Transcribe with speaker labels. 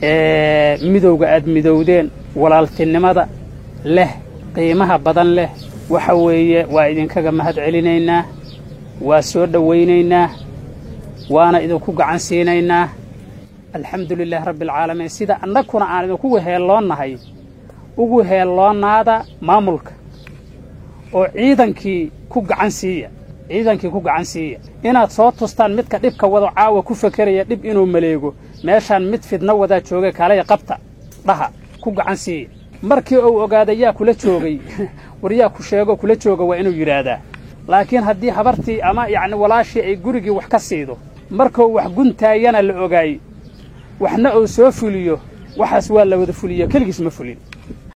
Speaker 1: midowga aad midowdeen walaaltinimada leh qiimaha badan leh waxa weeye waa idinkaga mahad celinaynaa waa soo dhowaynaynaa waana idinku gacan siinaynaa alxamdu lilaahi rabbi alcaalamiin sida annaguna aan idinku heelloonnahay ugu heelloonaada maamulka oo ciidankii ku gacan siiya ciidankii ku gacan siiya inaad soo tustaan midka dhibka wado caawa ku fakeraya dhib inuu maleego meeshaan mid fidno wadaa joogay kaalaya qabta dhaha ku gacan siiya markii uu ogaada yaa kula joogay war yaa ku sheego kula jooga waa inuu yidhaahdaa laakiin haddii habartii ama yacni walaashii ay gurigii wax ka siido markuu wax guntaayana la ogaay waxna uu soo fuliyo waxaas waa la wada fuliyo keligiis ma fulin